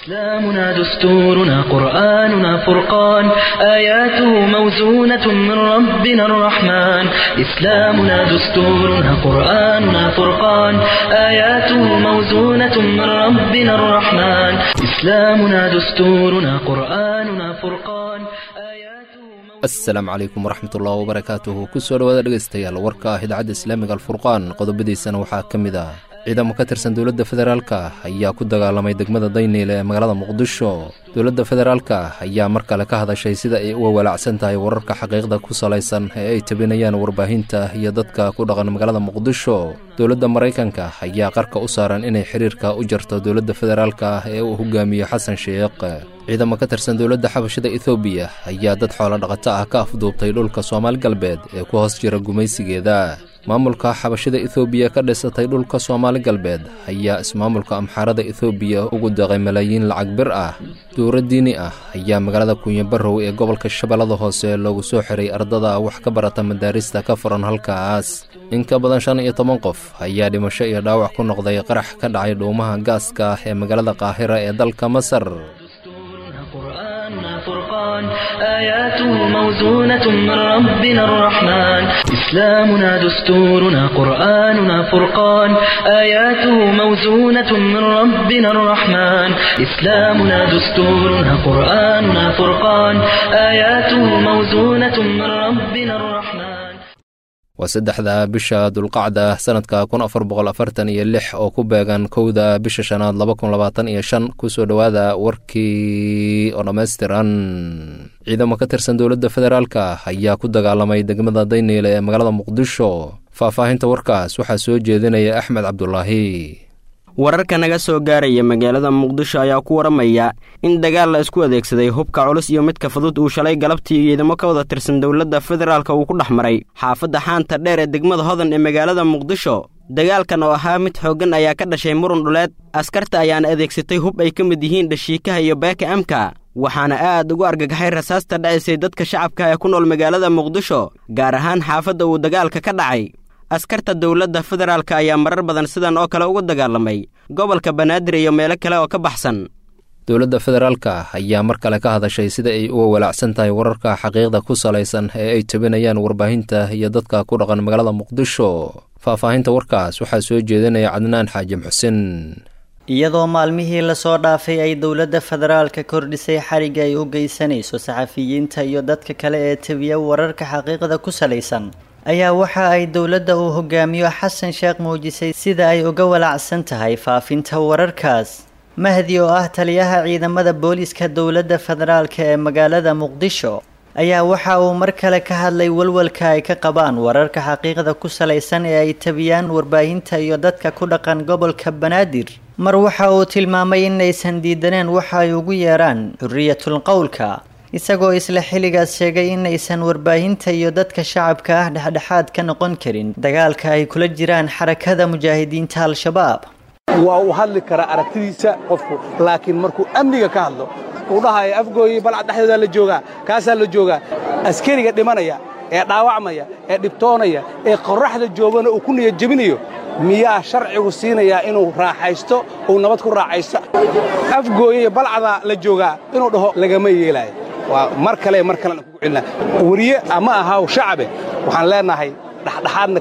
إسلامنا دستورنا قرآننا فرقان آياته موزونة من ربنا الرحمن إسلامنا دستورنا قرآننا فرقان آياته موزونة من ربنا الرحمن إسلامنا دستورنا قرآننا فرقان آياته asalaamu calaykum waraxmatullahi wabarakaatuhu kusoo dhawaada dhegaystayaal warka ah idaacadda islaamiga alfurqaan qodobadiisana waxaa ka mid ah ciidamo ka tirsan dowladda federaalka ayaa ku dagaalamay degmada dayniile ee magaalada muqdisho dowladda federaalka ayaa mar kale ka hadashay sida ay uga walaacsan tahay wararka xaqiiqda ku salaysan ee ay tabinayaan warbaahinta iyo dadka ku dhaqan magaalada muqdisho dowladda maraykanka ayaa qarka u saaran inay xiriirka u jarto dowladda federaalka ee uu hogaamiyo xasan sheekh ciidamo ka tirsan dowladda xabashada ethoobiya ayaa dad xoolo dhaqato ah ka afduubtay dhulka soomaali galbeed ee ku hoos jira gumaysigeeda maamulka xabashada ethoobiya ka dhisatay dhulka soomaali galbeed ayaa ismaamulka amxaarada ethoobiya ugu daqay malaayiin lacag bir ah duuro diini ah ayaa magaalada kunyabarow ee gobolka shabeellada hoose loogu soo xiray ardada wax ka barata madaarista ka furan halkaas in ka badan shan iyo toban qof ayaa dhimasho iyo dhaawac ku noqday qarax ka dhacay dhuumaha gaaska ee magaalada qaahira ee dalka masar قرآننا فرقان آياته موزونة من ربنا الرحمن إسلامنا دستورنا قرآننا فرقان آياته موزونة من ربنا الرحمن إسلامنا دستورنا قرآننا فرقان آياته موزونة من ربنا الرحمن waa saddexda bisha dulqacda sanadka kun afar boqol afartan iyo lix oo ku beegan kowda bisha shanaad laba kun labaatan iyo shan kusoo dhowaada warkii oo dhammaystiran ciidamo ka tirsan dowladda federaalka ayaa ku dagaalamay degmada dayniile ee magaalada muqdisho faahfaahinta warkaas waxaa soo jeedinaya axmed cabdulaahi wararka naga soo gaaraya magaalada muqdisho ayaa ku waramaya in dagaal la isku adeegsaday hubka culus iyo midka fudud uu shalay galabtii ciidamo ka wada tirsan dowladda federaalka uu ku dhex maray xaafadda xaanta dheer ee degmada hodan ee magaalada muqdisho dagaalkan oo ahaa mid xooggan ayaa ka dhashay murun dhuleed askarta ayaana adeegsatay hub ay ka mid yihiin dhashiikaha iyo beeka amka waxaana aad ugu argagaxay rasaasta dhacaysay dadka shacabka ee ku nool magaalada muqdisho gaar ahaan xaafadda uu dagaalka ka dhacay askarta dowladda federaalka ayaa marar badan sidan oo kale uga dagaalamay gobolka banaadir iyo meelo kale oo ka baxsan dowladda federaalka ayaa mar kale ka hadashay sida ay uga walaacsan tahay wararka xaqiiqda ku salaysan ee ay tabinayaan warbaahinta iyo dadka ku dhaqan magaalada muqdisho faahfaahinta warkaas waxaa soo jeedinaya cadnaan xaajim xuseen iyadoo maalmihii lasoo dhaafay ay dowladda federaalka kordhisay xariga ay u geysanayso saxafiyiinta iyo dadka kale ee tabiya wararka xaqiiqda ku salaysan ayaa waxa ay dowladda uu hogaamiyo xasan sheekh muujisay sida ay uga walaacsan tahay faafinta wararkaas mahdi oo ah taliyaha ciidamada booliiska dowladda federaalka ee magaalada muqdisho ayaa waxa uu mar kale ka hadlay walwalka ay ka qabaan wararka xaqiiqda ku salaysan ee ay tabiyaan warbaahinta iyo dadka ku dhaqan gobolka banaadir mar waxa uu tilmaamay inaysan diidaneen waxa ay ugu yeeraan xuriyatul qowlka isagoo isla xilligaas sheegay inaysan warbaahinta iyo dadka shacabka ah dhexdhexaad ka noqon karin dagaalka ay kula jiraan xarakada mujaahidiinta al-shabaab waa uu hadli karaa aragtidiisa qofku laakiin markuu amniga ka hadlo uu dhahaya afgooyi balcad dhexdoodaa la joogaa kaasaa la joogaa askariga dhimanaya ee dhaawacmaya ee dhibtoonaya ee qorraxda joogana uu ku niyad jebinayo miyaa sharcigu siinayaa inuu raaxaysto uu nabad ku raaxaysto afgooye balcadaa la joogaa inuu dhaho lagama yeelaayo waa mar kale mar kalena kugu celinaa weriye ama ahaw shacabe waxaan leenahay dhexdhexaadna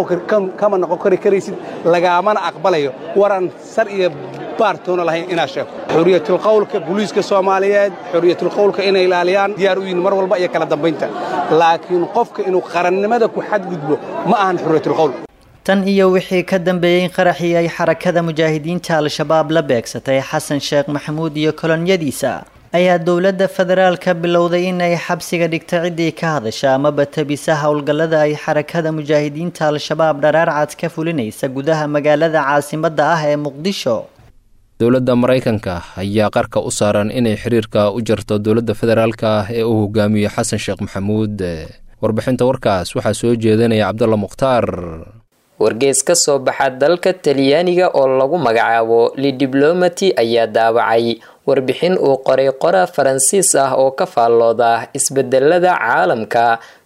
kama noqon kari karaysid lagaamana aqbalayo waran sar iyo baartoona lahayn inaad sheegto xuriyatulqawlka buliiska soomaaliyeed xuriyatulqawlka inay ilaaliyaan diyaar u yihin mar walba iyo kala dambaynta laakiin qofka inuu qarannimada ku xadgudbo ma ahan xuriyatulqawl tan iyo wixii ka dambeeyey qaraxii ay xarakada mujaahidiinta al-shabaab la beegsatay xasan sheekh maxamuud iyo kolonyadiisa ayaa dowladda federaalka bilowday in ay xabsiga dhigta ciddii ka hadasha amaba tabisa howlgallada ay xarakada mujaahidiinta al-shabaab dharaar cad ka fulinaysa gudaha magaalada caasimadda ah ee muqdisho dowladda maraykanka ayaa qarka u saaran inay xiriirka u jarto dowladda federaalka ee uu hogaamiyo xasan sheekh maxamuud warbixinta warkaas waxaa soo jeedinaya cabdulla mukhtaar wargees ka soo baxa dalka talyaaniga oo lagu magacaabo lidiblomati ayaa daawacay warbixin uu qoray qora faransiis ah oo ka faallooda isbedelada caalamka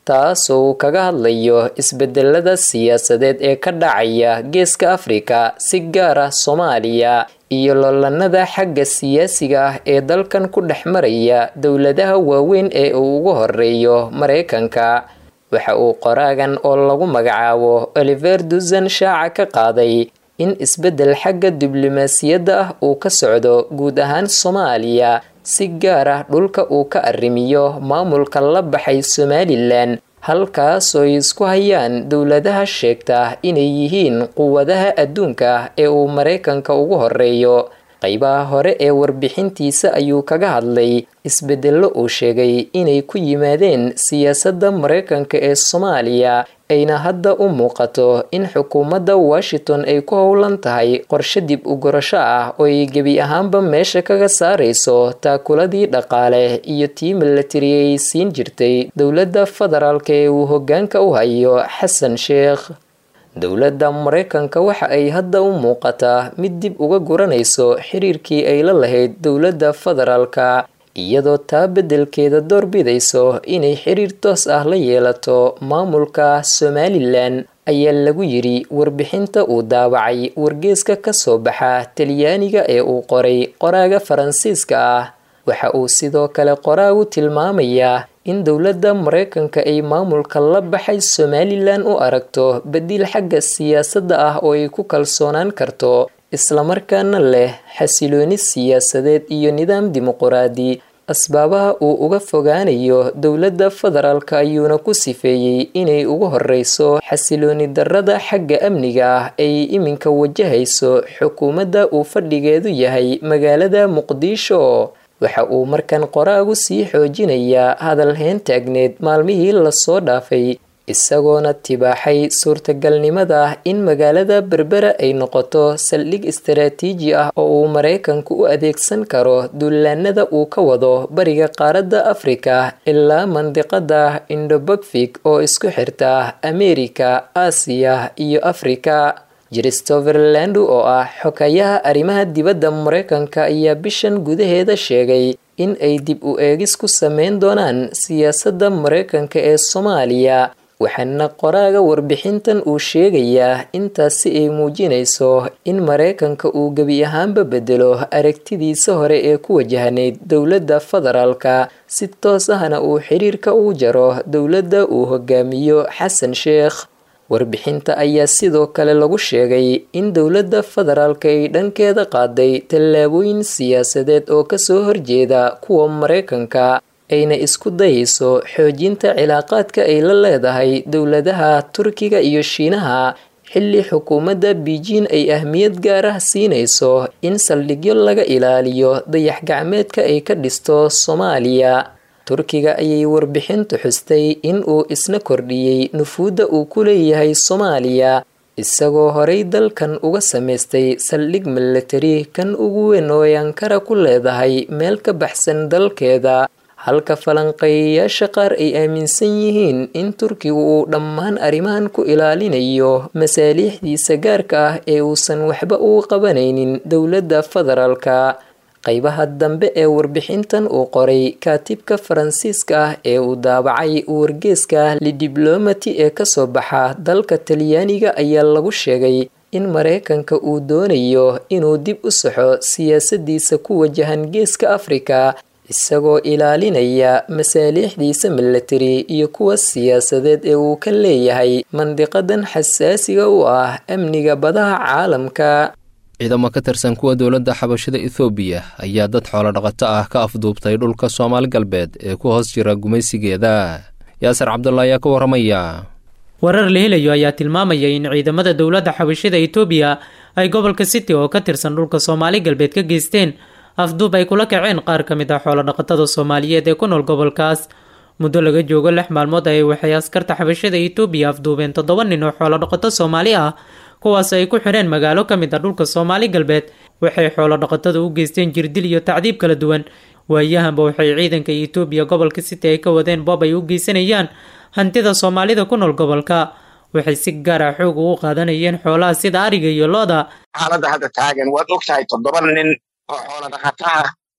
taasoo uu kaga hadlayo isbedelada siyaasadeed ee ka dhacaya geeska afrika si gaar ah soomaaliya iyo lolanada xagga siyaasiga ah ee dalkan ku dhex maraya dowladaha waaweyn ee uu ugu horeeyo mareykanka waxa uu qoraagan oo lagu magacaabo oliver dusan shaaca ka qaaday in isbeddel xagga diblomaasiyadda ah uu ka socdo guud ahaan soomaaliya si gaar ah dhulka uu ka arrimiyo maamulka la baxay somalilan halkaasoo ay isku hayaan dowladaha sheegta inay yihiin quwadaha adduunka ee uu mareykanka ugu horeeyo qaybaha hore ee warbixintiisa ayuu kaga hadlay isbedello uu sheegay inay ku yimaadeen siyaasadda mareykanka ee soomaaliya ayna hadda u muuqato in xukuumadda washington ay ku howlan tahay qorshe dib u gorasho ah oo ay gebi ahaanba meesha kaga saarayso taakuladii dhaqaale iyo tii milatari ay siin jirtay dowladda federaalk ee uu hoggaanka u hayo xasan sheekh dowladda mareykanka waxa ay hadda u muuqataa mid dib uga guranayso xiriirkii ay la lahayd dowladda federaalka iyadoo taa beddelkeeda doorbidayso inay xiriir toos ah la yeelato maamulka somalilan ayaa lagu yiri warbixinta uu daawacay wargeeska ka soo baxa talyaaniga ee uu qoray qoraaga faransiiska ah waxa uu sidoo kale qoraagu tilmaamayaa in dowladda mareykanka ay maamulka la baxay somalilan u aragto bedil xagga siyaasadda ah oo ay ku kalsoonaan karto islamarkaana leh xasilooni siyaasadeed iyo nidaam dimuquraadi asbaabaha uu uga fogaanayo dowladda federaalk ayuuna ku sifeeyey inay ugu horeyso xasilooni darrada xagga amniga ah ay iminka wajahayso xukuumadda uu fadhigeedu yahay magaalada muqdisho waxa uu markan qoraagu sii xoojinayaa hadal heen taagneed maalmihii lasoo dhaafay isagoona tibaaxay suurtagalnimada in magaalada berbera ay noqoto saldhig istaraatiiji ah oo uu mareykanku u adeegsan karo duulaanada uu ka wado bariga qaaradda afrika ilaa mandiqada indobagfig oo isku xirta ameerika aasiya iyo afrika christopher landu oo ah xokayaha arrimaha dibadda mareykanka ayaa bishan gudaheeda sheegay in ay dib u eegis ku sameyn doonaan siyaasadda mareykanka ee soomaaliya waxaana qoraaga warbixintan uu sheegayaa intaasi ay muujinayso in mareykanka uu gebi ahaanba bedelo aragtidiisa hore ee ku wajahnayd dowladda federaalka si toos ahna uu xiriirka ugu jaro dowladda uu hogaamiyo xasan sheekh warbixinta ayaa sidoo kale lagu sheegay in dowladda federaalka ay dhankeeda qaaday tallaabooyin siyaasadeed oo kasoo horjeeda kuwa mareykanka ayna isku dayayso xoojinta cilaaqaadka ay la leedahay dowladaha turkiga iyo shiinaha xilli xukuumadda beijing ay ahmiyad gaar ah siinayso in saldhigyo laga ilaaliyo dayax gacmeedka ay ka dhisto soomaaliya turkiga ayay warbixintu xustay in uu isna kordhiyey nufuudda uu ku leeyahay soomaaliya isagoo horay dalkan uga samaystay saldhig milatari kan ugu weyn oo ay ankara ku leedahay meel ka baxsan dalkeeda halka falanqeeyayaasha qaar ay aaminsan yihiin in turkigu uu dhammaan arrimahan ku ilaalinayo masaaliixdiisa gaarka ah ee uusan waxba ugu qabanaynin dowladda federaalka qaybaha dambe ee warbixintan uu qoray kaatibka faransiiska ah ee uu daabacay wargeeska lidiblomati ee kasoo baxa dalka talyaaniga ayaa lagu sheegay in mareykanka uu doonayo inuu dib u saxo siyaasadiisa ku wajahan geeska afrika isagoo ilaalinaya masaaliixdiisa milatari iyo kuwa siyaasadeed ee uu ka leeyahay mandiqadan xasaasiga u ah amniga badaha caalamka ciidamo ka tirsan kuwa dowladda xabashada ethoobiya ayaa dad xoolo dhaqato ah ka afduubtay dhulka soomaali galbeed ee ku hoos jira gumaysigeeda yaasir cabdulla ayaa ka warramaya warar la helayo ayaa tilmaamaya in ciidamada dowladda xabashada etoobiya ay gobolka city oo ka tirsan dhulka soomaali galbeed ka geysteen afduub ay kula kaceen qaar ka mid ah xoolodhaqatada soomaaliyeed ee ku nool gobolkaas muddo laga joogo lix maalmood ayay waxay askarta xabashada etoobiya afduubeen toddoba nin oo xoolodhaqato soomaali ah kuwaas ay ku xidheen magaalo ka mid ah dhulka soomaali galbeed waxay xoolodhaqatada u geysteen jirdil iyo tacdiib kala duwan waayahanba waxay ciidanka etoobiya gobolka city ay ka wadeen boob ay u geysanayaan hantida soomaalida ku nool gobolka waxay si gaar ah xoog ugu qaadanayeen xoolaha sida ariga iyo looda xaaladda hadda taagan waad og tahay toddoba nin oo xoolo dhaqata ah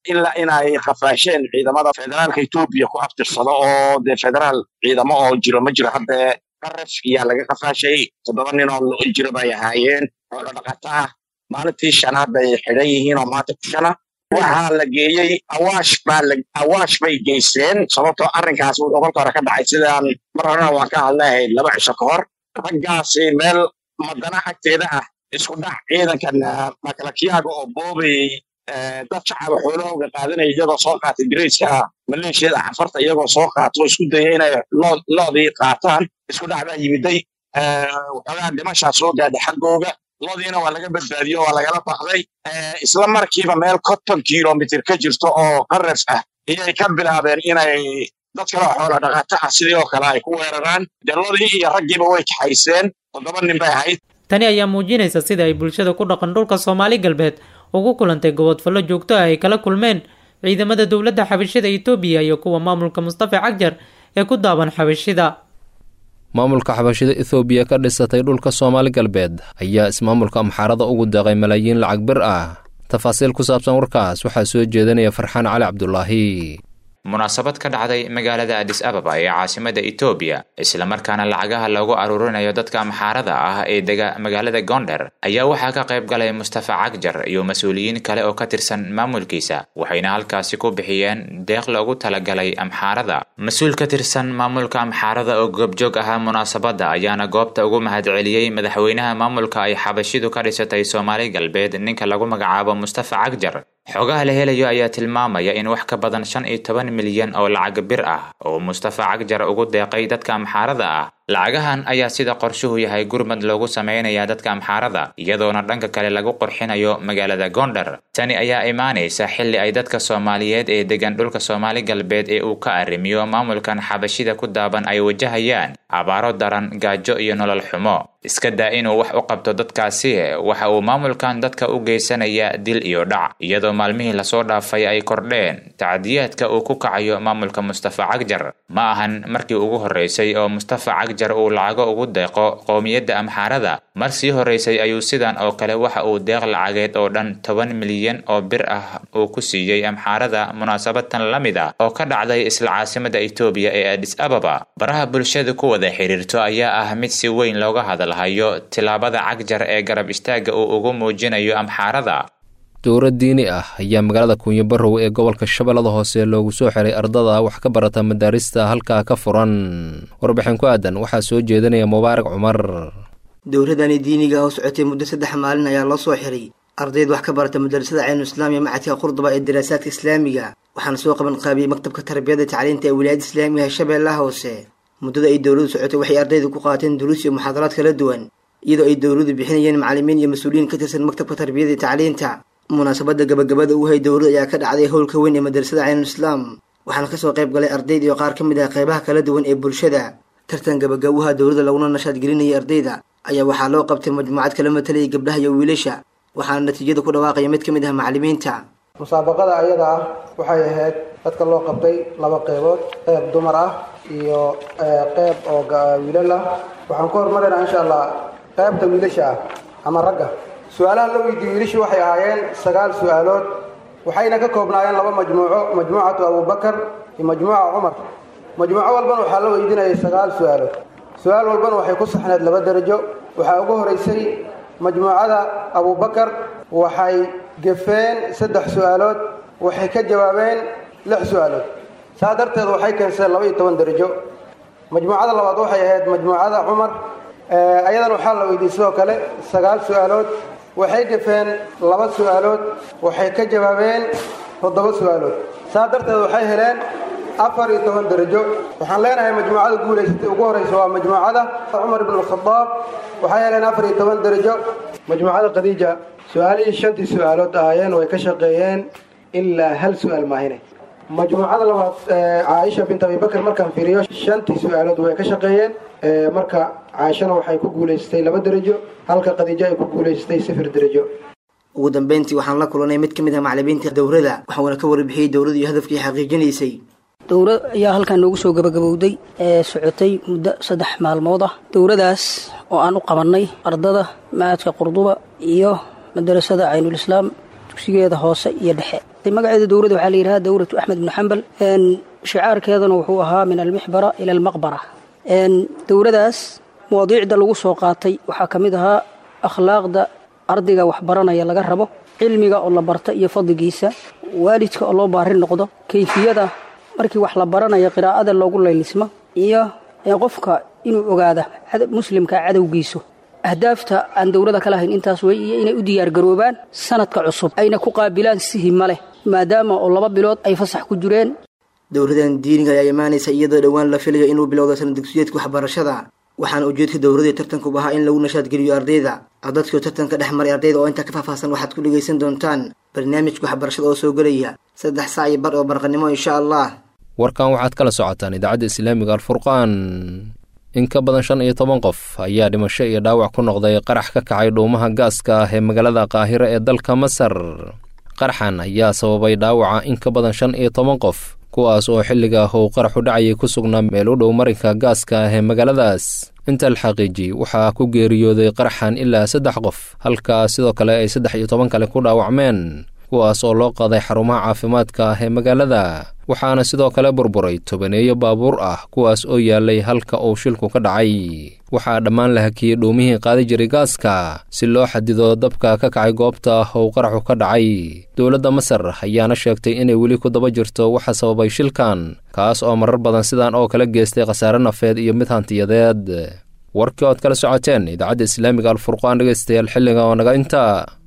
ilaa inay qafaasheen ciidamada federaalka etoobiya ku abtirsado oo dee federaal ciidamo oo jiro ma jiro haddee qaraf iyaa laga qafaashay toddoba nin oo lo jiro bay ahaayeen xoolo dhaqato ah maalintii shanaad bay xidhan yihiin oo maanta ku shana waxaa la geeyey awaash baa la awaash bay geysteen sababtoo arrinkaas wuxuu kolka hore ka dhacay sidaan mar horena waan ka hadleehay laba cisho ka hor raggaasi meel madana agteeda ah isku dhac ciidankan makalakiyaaga oo boobay dad shacaba xoolahooga qaadanaya iyagoo soo qaatay dirayska maleeshiyada cafarta iyagoo soo qaato isku daya inay loodii qaataan isku dhac baa yimiday waxoogaa dhimashaa soo gaadhay xaggooga loodiina waa laga badbaadiyo waa lagala baxday isla markiiba meel konton kilomitr ka jirto oo qaraf ah ayay ka bilaabeen inay dad kale oo xoola dhaqato ah sidii oo kale ay ku weeraraan dee loodii iyo raggiiba way kaxayseen toddoba nin bay ahayd tani ayaa muujinaysa sida ay bulshada ku dhaqan dhulka soomaali galbeed ugu kulantay gobodfallo joogto ah ay kala kulmeen ciidamada dowladda xabashida etoobiya iyo kuwa maamulka mustafa cagjar ee ku daaban xabashida maamulka xabashida ethoobiya ka dhisatay dhulka soomaali galbeed ayaa ismaamulka amxaarada ugu deeqay malaayiin lacag bir ah tafaasiil ku saabsan warkaas waxaa soo jeedinaya farxaan cali cabdulaahi munaasabad ka dhacday magaalada adis ababa ee caasimada etoobiya islamarkaana lacagaha loogu aruurinayo dadka amxaarada ah ee dega magaalada goonder ayaa waxaa ka qayb galay mustafa cagjar iyo mas-uuliyiin kale oo ka tirsan maamulkiisa waxayna halkaasi ku bixiyeen deeq loogu talagalay amxaarada mas-uul ka tirsan maamulka amxaarada oo goobjoog ahaa munaasabadda ayaana goobta ugu mahadceliyey madaxweynaha maamulka ay xabashidu ka dhisatay soomaali galbeed ninka lagu magacaabo mustafa cagjar xogaha la helayo ayaa tilmaamaya in wax ka badan shan iyo toban milyan oo lacag bir ah oo mustafa cagjar ugu deeqay dadka amxaarada ah lacagahan ayaa sida qorshuhu yahay gurmad loogu sameynaya dadka amxaarada iyadoona dhanka kale lagu qorxinayo magaalada goonder tani ayaa imaanaysa xilli ay dadka soomaaliyeed ee degan dhulka soomaali galbeed ee uu ka arrimiyo maamulkan xabashida ku daaban ay wajahayaan abaaro daran gaajo iyo nolol xumo iska daa inuu wax u qabto dadkaasi waxa uu maamulkan dadka u geysanaya dil iyo dhac iyadoo maalmihii lasoo dhaafay ay kordheen tacdiyaadka uu ku kacayo maamulka mustafa cagjar ma ahan markii ugu horreysay oo mustafa cagjar uu lacago ugu deeqo qowmiyadda amxaarada mar sii horreysay ayuu sidan oo kale waxa uu deeq lacageed oo dhan toban milyan oo bir ah uu ku siiyey amxaarada munaasabadtan la mid ah oo ka dhacday isla caasimada etoobiya ee adis ababa baraha bulshada ku wada xiriirto ayaa ah mid si weyn looga hadalhayo tilaabada cagjar ee garab istaagga uu ugu muujinayo amxaarada dowlad diini ah ayaa magaalada kuunyo barow ee gobolka shabeellada hoose loogu soo xiray ardada wax ka barata madaarista halkaa ka furan warbixin ku aadan waxaa soo jeedinaya mubaarak cumar dowladani diiniga oo socotay muddo saddex maalin ayaa loo soo xiray ardayd wax ka barata madarasada caynu islaamiya macadka qurduba ee daraasaadka islaamiga waxaana soo qaban qaabiyey maktabka tarbiyada tacliinta ee wilaayada islaamiga ee shabeellaha hoose muddada ay dowladu socotay waxay ardayda ku qaateen duruus iyo muxaadaraad kala duwan iyadoo ay dowladu bixinayeen macalimiin iyo mas-uuliyiin ka tirsan maktabka tarbiyada iyo tacliinta munaasabada gabagabada u hay dowlad ayaa ka dhacday howlka weyn ee madarasada caynu islaam waxaana kasoo qayb galay ardayd iyo qaar ka mid ah qeybaha kala duwan ee bulshada tartan gabagabuha dowladda laguna nashaad gelinayay ardayda ayaa waxaa loo qabtay majmuucad kala matalayay gabdhaha iyo wiilasha waxaana natiijada ku dhawaaqaya mid ka mid ah macalimiinta musaabaqada ayada ah waxay ahayd dadka loo qabtay laba qeybood qeyb dumar ah iyo qeyb oo wiilal ah waxaan ku hormaraynaa insha allah qeybta wiilasha ah ama ragga su-aalaha la weydiiyey wiilashu waxay ahaayeen sagaal su-aalood waxayna ka koobnaayeen laba majmuuco majmuucatu abubakar iyo majmuuca cumar majmuuco walbana waxaa la weydiinayay sagaal su-aalood su-aal walbana waxay ku saxneed laba derajo waxaa ugu horeysay majmuucada abubakar waxay gefeen saddex su-aalood waxay ka jawaabeen lix su-aalood saa darteed waxay keenseen laba iyo toban derajo majmuucada labaad waxay ahayd majmuucada cumar ayadana waxaa la weydiiyey sidoo kale sagaal su-aalood waxay gafeen laba su-aalood waxay ka jawaabeen toddoba su-aalood saa darteed waxay heleen afar iyo toban derajo waxaan leenahay majmuucada guulaysatay ugu horeysa waa majmuucada cumar ibn alkhadaab waxay heleen afar iyo toban derajo majmuucada khadiija su-aalihii shantii su-aalood ahaayeen way ka shaqeeyeen ilaa hal su-aal maahine majmuucada labaad caaisha bint abibakar markaan fiiriyo shantii su-aalood way ka shaqeeyeen marka caaishana waxay ku guulaysatay laba derajo halka khadiijo ay ku guulaysatay sifir derajo ugu dambeyntii waxaan la kulanay mid ka mid ah macalimiinta dowladda waxuuna ka warbixiyey dowladda iyo hadafkii xaqiijinaysay dowlad ayaa halkan noogu soo gabagabowday ee socotay muddo saddex maalmood ah dowladaas oo aan u qabannay ardada macadka qurduba iyo madarasada caynulislaam dugsigeeda hoose iyo dhexe qaadatay magaceeda dowladda waxaa la yidhaha dowlatu axmed bnu xambal shicaarkeedana wuxuu ahaa min almixbara ila almaqbara dowladaas mawaadiicda lagu soo qaatay waxaa ka mid ahaa akhlaaqda ardayga waxbaranaya laga rabo cilmiga oo la barta iyo fadligiisa waalidka oo loo baari noqdo kayfiyada markii wax la baranayo qiraa'ada loogu laylismo iyo qofka inuu ogaada muslimka cadowgiisu ahdaafta aan dowlada ka lahayn intaas wey iyo inay u diyaargaroobaan sanadka cusub ayna ku qaabilaan si hima leh maadaama oo laba bilood ay fasax ku jireen dowladan diiniga ayaa imaanaysa iyadoo dhowaan la filayo inuu bilowdo sana dugsiyeedka waxbarashada waxaana ujeedka dowladii tartanku ahaa in lagu nashaadgeliyo ardayda ardadkii tartanka dhex maray ardayda oo intaa ka faahfaahsan waxaad ku dhegaysan doontaan barnaamijka waxbarashada oo soo gelaya saddex saac iyo bar oo barqanimo insha allah warkan waxaad kala socotaan idaacadda islaamiga alfurqaan in ka badan shan iyo toban qof ayaa dhimasho iyo dhaawac ku noqday qarax ka kacay dhuumaha gaaska ah ee magaalada qaahiro ee dalka masar qaraxan ayaa sababay dhaawaca in ka badan shan iyo toban qof kuwaas oo xilliga ah uu qaraxu dhacayay ku sugnaa meel u dhow marinka gaaska ah ee magaaladaas inta la xaqiiji waxaa ku geeriyooday qaraxan ilaa saddex qof halkaa sidoo kale ay saddex iyo toban kale ku dhaawacmeen kuwaas oo loo qaaday xarumaha caafimaadka ah ee magaalada waxaana sidoo kale burburay tobaneeyo baabuur ah kuwaas oo yaalay halka uu shilku ka dhacay waxaa dhammaan la hakiyey dhuumihii qaadi jiray gaaska si loo xadido dabka ka kacay goobta uu qaraxu ka dhacay dowladda masar ayaana sheegtay inay weli ku daba jirto waxa sababay shilkan kaas oo marar badan sidaan oo kala geystay khasaare nafeed iyo mid hantiyadeed warkii ood kala socoteen idaacadda islaamiga alfurqaan dhegaystayaal xilliga oo naga inta